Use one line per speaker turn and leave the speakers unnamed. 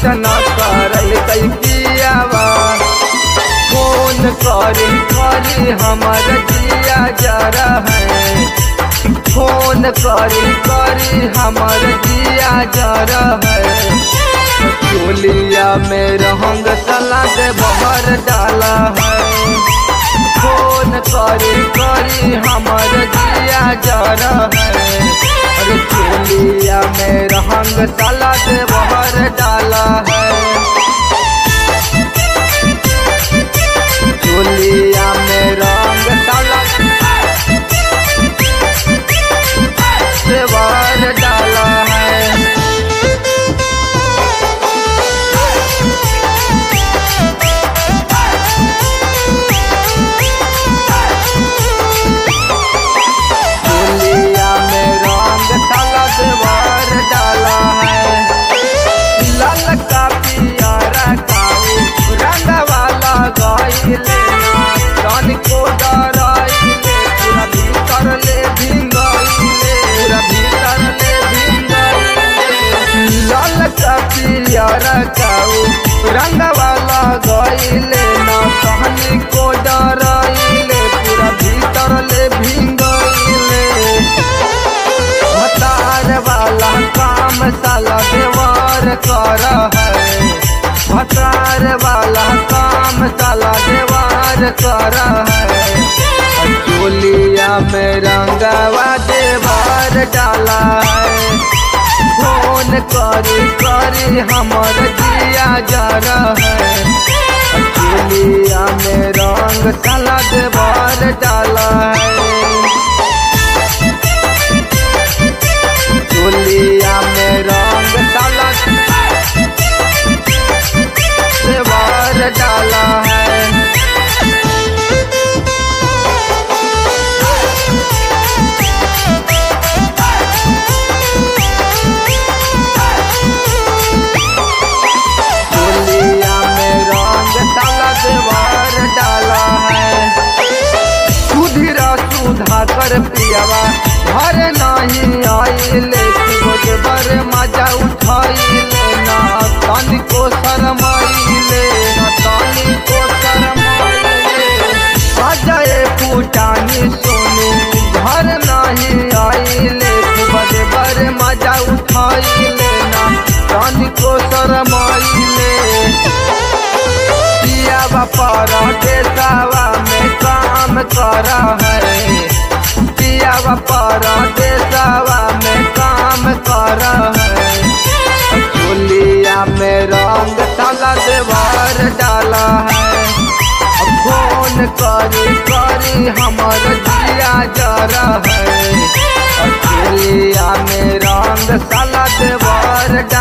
न करल कई पियावा फोन करी करी हमर जिया जरा है फोन करी करी हमर जिया जरा है चोलिया में रंग सलाद बहर डाला है फोन करी करी हमर जिया जरा है अरे चोलिया में रंग सलाद बहर डाला है चोलिया में रंग सलाद बहर डाला है चोलिया में रंग सलद भर डाला है लाल का पियारा काऊ रंग वाला गईले तन को डराइले पूरा भीतर ले भिंगइले पूरा भीतर ले भिंगइले लाल का पियारा काऊ रंग वाला गईले ना कहनी को डराइले पूरा भीतर ले भिंगइले भतार वाला काम साला देवार कर है भतार वाला काम साला देवार कर है चोलिया में रंगवा देवार डाला है फोन करी करी हमर जिया जरा है चोलिया में रंग साला देवार डाला है चोलिया में रंग डाला सेवार डाला है चोलिया में रंग डाला सेवार डाला है सुधीरा सुधा कर पियावा घर नहीं आइले सुबह बर मजा उठाइले ना तन को शरमाइले ना तन को शरमाइले अजय पुटानी सोनू घर नहीं आइले सुबह बर मजा उठाइले ना तन को शरमाइले पियावा पर देसावा में काम कर है पियावा पर देसावा में काम कर है चोलिया में रंग साला देवार डाला है फोन करी करी हमर जिया जरा है चोलिया में रंग साला देवार